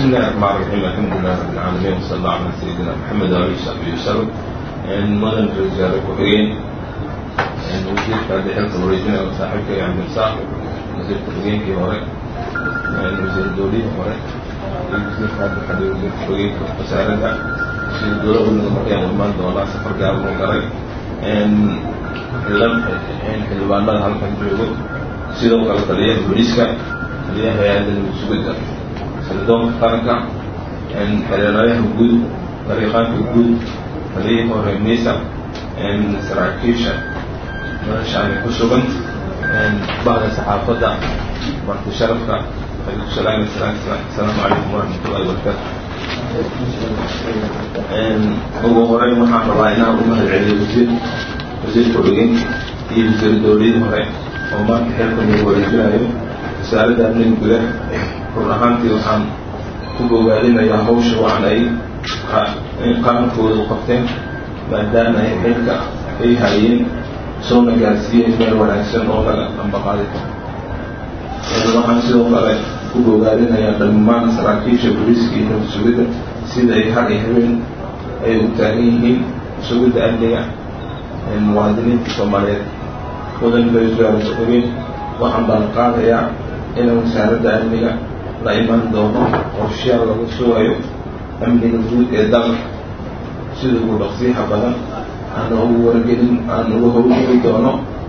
بسم الله الرحمن الرحيم الحمد لله رب العالمين وصلى الله على سيدنا محمد وعلى اله وصحبه وسلم مدن رجال كحرين وزير بعد حلقة ورجنا وصاحبك يا عبد الصاحب وزير كحرين في هوري وزير الدولي هوري وزير بعد حد وزير كحرين وسائل وزير الدولة والنظرية والمان دولا سفر قابل وقري لم xildhibaanada halkan joogo sidoo kale taliyaha booliiska taliyaha hay-adda sugidda sirdoonka qaranka xereerayaha guud dariiqaanka guud taliyihii hore miisa saraakiisha meeshaani ku sugan bahda saxaafadda marti sharafka salaam asalaamu calaykum waraxmatullahi wabarakaatu ugu horeyn waxaan rabaa inaan u mahad celiyo wasiir wasiirka xogeenka iyo wasiir dowladii hore oo maanta xilkan uu wareejinayo wasaaradda amniga gudaha run ahaantii waxaan ku bogaadinayaa hawsha wacan ay qarankooda u qabteen maadaama ay xilka ay hayeen soona gaarsiiyeen meel wanaagsan oo laga ambaqaadi karo waxaan sidoo kale ku bogaadinayaa dhammaan saraakiisha booliiska iyo nabad sugidda sida ay har iyo habeen ay u taagan yihiin sugidda amniga muwaadiniinta soomaaliyeed mudan raisal waxaan baan qaadayaa in wasaaradda amniga la iman doono qorshayaal lagu sugayo amniga guud ee dalka sida ugu dhaqsiixa badan aana ugu wargelin aan uga howlgeli doono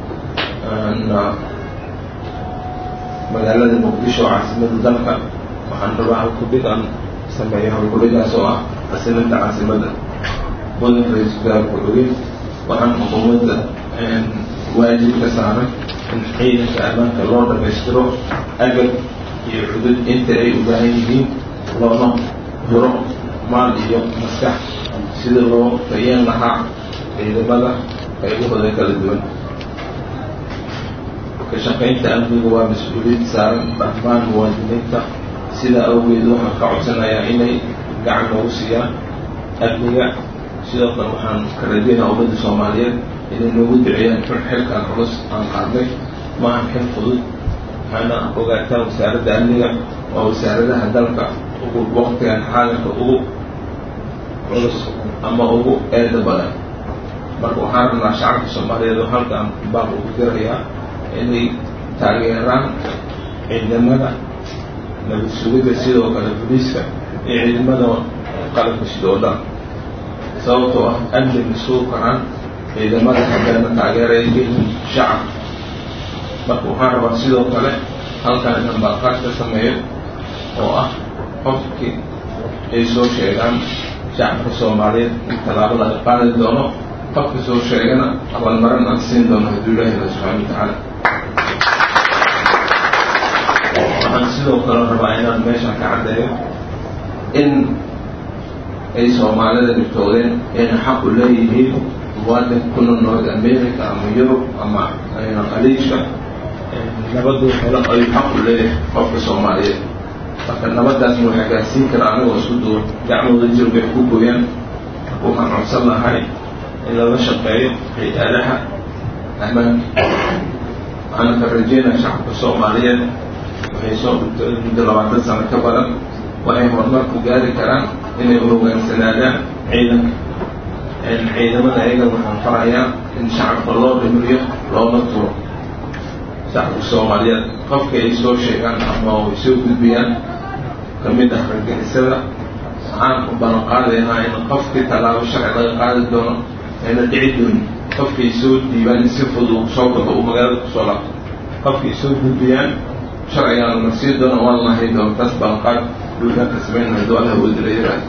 magaalada muqdisho caasimada dalka waxaan rabaa halkudhig aan sameeyo halkudhigaas oo ah xasilinta caasimadda mudan ra-iisul wasaarka ogeyn waxaan xukuumadda waajib ka saaray in ciidanka ammaanka loo dhamaystiro agab iyo cudud inta ay u baahan yihiin loona huro maal iyo maskax sida loo tayeen lahaa ciidamada qaybahooda kala duwan ka shaqaynta amniga waa mas-uuliyad saaran dhammaan muwaadiniinta sidaa awgeed waxaan ka codsanayaa inay gacan noogu siiyaan amniga sidoo kale waxaan ka rajeynaa ummadda soomaaliyeed inay noogu duceeyaan xilkan culus aan qaadnay maahan xil fudud waxaana ogaataan wasaaradda amniga waa wasaaradaha dalka ugu waqtigan xaalinka ugu culus ama ugu eeda badan marka waxaan rabnaa shacabka soomaaliyeed oo halkaan baaq ugu dirayaa inay taageeraan ciidamada nabad sugidda sidoo kale booliiska iyo ciidamada qalabka sida oo dhan sababtoo ah amni masuul karaan ciidamada haddana taageeraya yihiin shacab marka waxaan rabaa sidoo kale halkan inaan baaqaad ka sameeyo oo ah qofkii ay soo sheegaan shacabka soomaaliyeed in tallaabo laga qaadi doono qofka soo sheegana abaalmarin aan siin doono hadduu ilaahi la subxaana watacaala waxaan sidoo kale rabaa inaan meeshan ka caddeeyo in ay soomaalida dhibtoodeen inay xaq u leeyihiin muwaadinka ku nool north america ama yurub ama khaliijka nabadu helo ayuu xaq u leeyahay qofka soomaaliyeed marka nabadaasna waxaa gaarsiin kara anigoo isku duwan gacmooda jir bay ku gooyaan marka waxaan codsan lahay in laga shaqeeyo hay-adaha ammaanka waxaana ka rajeynaya shacabka soomaaliyeed waxay soo dhigtay muddo labaatan sano ka badan waxay horumar ku gaari karaan inay u hogaansanaadaan ciidanka ciidamada ayaga waxaan farayaa in shacabka loo dhimriyo looma turo shacabka soomaaliyeed qofka ay soo sheegaan ama ay soo gudbiyaan kamid ah ragixisada waxaan u balan qaadaynaa in qofkii tallaabo sharci laga qaadi doono ayna dhici doonin qofkay soo dhiibaan in si fudud soo baxo uu magaalada kusoo laabto qofkay soo gudbiyaan sharcigaan la marsiin doono waan lahay doono taas balanqaad duulaanka sameynaya do allah wadi la yiraahdo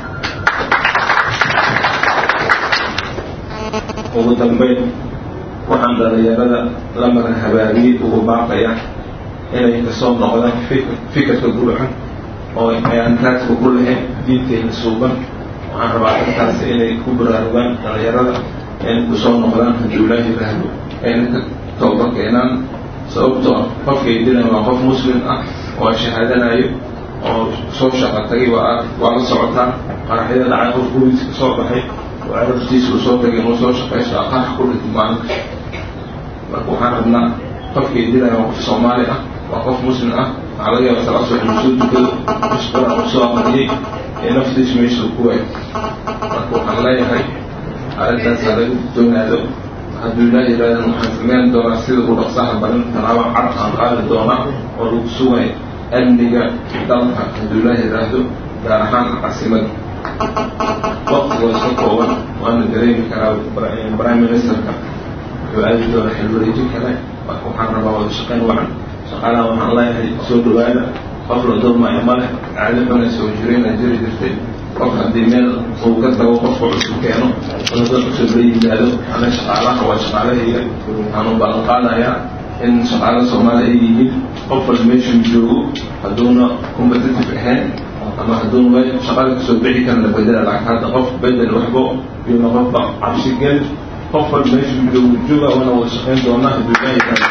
ugu dambeyn waxaan dhalinyarada la maran habaariyey ugu baaqaya inay kasoo noqdaan fikirka gurxan oo ayaan raadka ku lahayn diinteena suuban waxaan rabaa dadkaasi inay ku baraarugaan dhalinyarada inay kusoo noqdaan hadduu ilaahi yiraahdo ayna ka tooba keenaan sababtoo ah qofkay dilan waa qof muslim ah oo shahaadanayo oo soo shaqa tagay waa waa la socotaa qaraxyada dhacay qof gurigiisa ka soo baxay oo carabtiisa uu soo tagay inuu soo shaqaysto aqarax ku dhintay maalinka marka waxaan rabnaa qofkay dilaya waa qof soomaali ah waa qof muslim ah waxaa laga yaaba salaasoo inuu soo tukado mashqura uu soo aqriyey ee naftiisu meesha ku waay marka waxaan leeyahay arrintaas ha laga digtoonaado hadduu ilaa yidhahdan waxaan sameyn doonaa sida u dhaqsaha badan talaabo cad aan qaadi doonaa oo lagu sugay amniga dalka hadduu ilaa yidhaahdo gaar ahaan caasimada waqti waa iska kooban waana dareemi karaa prime ministerka wuxuu aadi doonaa xilwareeji kale marka waxaan rabaa wada shaqayn wacan shaqaalaha waxaan leeyahay soo dhawaada qof la dulmaayo ma leh caado xuna soo jirayna jiri jirtay qof haddii meel uu ka tago qofka cusub keeno una dad cusub la yimaado ana shaqaalaha waa shaqaalahayga waxaan u ballan qaadayaa in shaqaala soomaali ay yihiin qof walba meeshuu joogo hadduuna competitive ahayn ama hadduuna meel shaqada kasoo bixi karan la bedela lacag hadda qof bedel waxbo iyona qofba cabsi gel qof walba meeshuu joogo jooga waana wada shaqayn doonaa hadduu ilaahay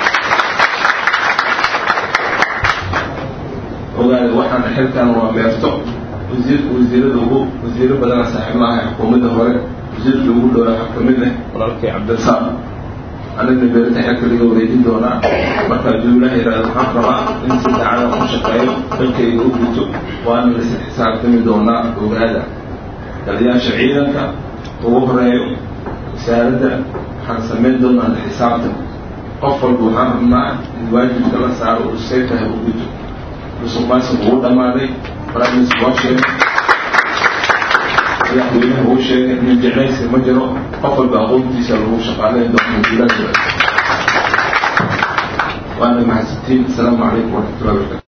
ogaada waxaan xilkan waa meerto wasiir wasiirada ugu wasiiro badana saaxiib lahay xukuumadda hore wasiirkii ugu dhowaa waxaa kamid ah walaalkay cabdirasaaq anigna beerta xilka laga wareejin doonaa marka hadduu ilaah yidhahdo waxaan rabaa in si daacada ku shaqeeyo dalkayga u guto waana lasi xisaabtami doonaa ogaada taliyaasha ciidanka ugu horeeyo wasaaradda waxaan samayn doonaa xisaabtan qof walba waxaan rabnaa in waajibka la saaro uu say tahay u guto musuqmaasuq uu dhammaaday baraamis waa sheegay madaxweynaha uu sheegay nin jeclaysi ma jiro qof walba aqoontiisa lagu shaqaaleyn doona jilaasha waana mahadsantiin asalaamu calaykum waraxmatullahi wabarakatu